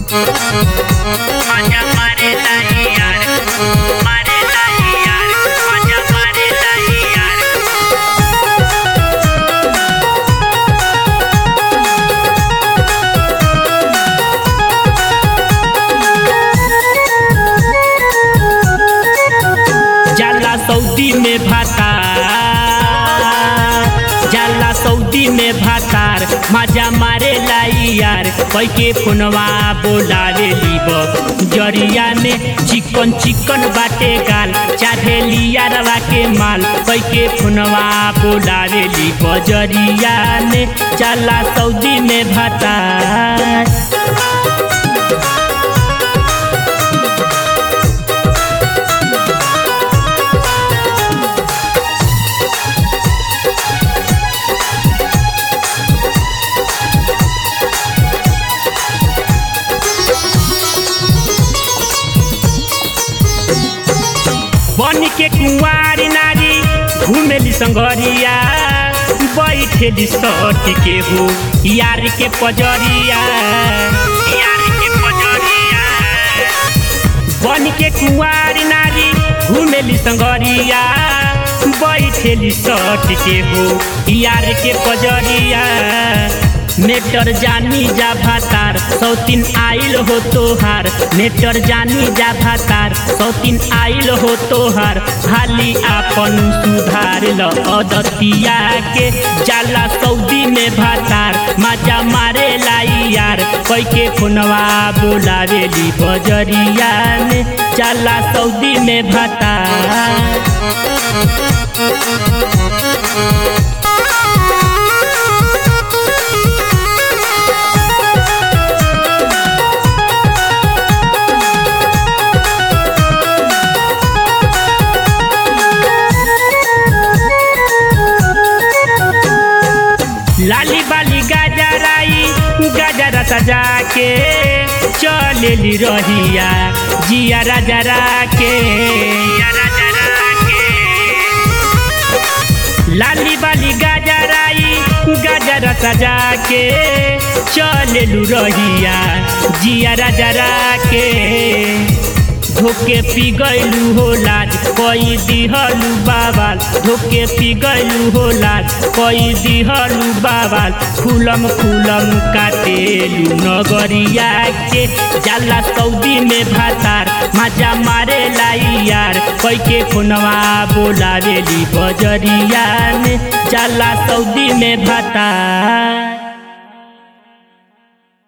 माझ्या मारेलाही यार मारेलाही यार माझ्या मारेलाही यार जाला सऊदी में भातार जाला सऊदी में भातार मजा मारे लाई यार कैके फोनवा बोलावे लीब जरिया में चिकन चिकन बाटे गाल चाहे लिया रवा के माल कैके फोनवा बोलावे लीब जरिया में जाला सऊदी में भातार बन के कुंवारी नारी घुमेली संगरिया बैठेली सट के हो यार के पजरिया यार के पजरिया बन के कुंवारी नारी घुमेली संगरिया बैठेली सट के हो यार के पजरिया नेटर जानी जा भातार सौतीन आइल हो तोहार नेटर जानी जा भातार सौतीन आइल हो तोहार हाली आपन सुधार ल अदतिया के जाला सऊदी में भातार मजा मारे लाई यार कैके फोनवा बोलावेली बजरिया में जाला सऊदी में भातार लाली बाली गाजराई गाजरा सजा के चलेली रहिया जिया राजरा के जरा जरा के लाली बाली गाजराई गाजरा सजा के चलेलू रहिया जिया राजरा के धोके पी गैलू हो लाज कई दिहलू बाबाल धोके पी गैलू हो लाज कई दिहलू बाबाल खुलम खुलम काटेलू नगरिया के जाला सऊदी में भातार मजा मारे लाई यार कैके फोनवा बोलावेली बजरिया में जाला सऊदी में भातार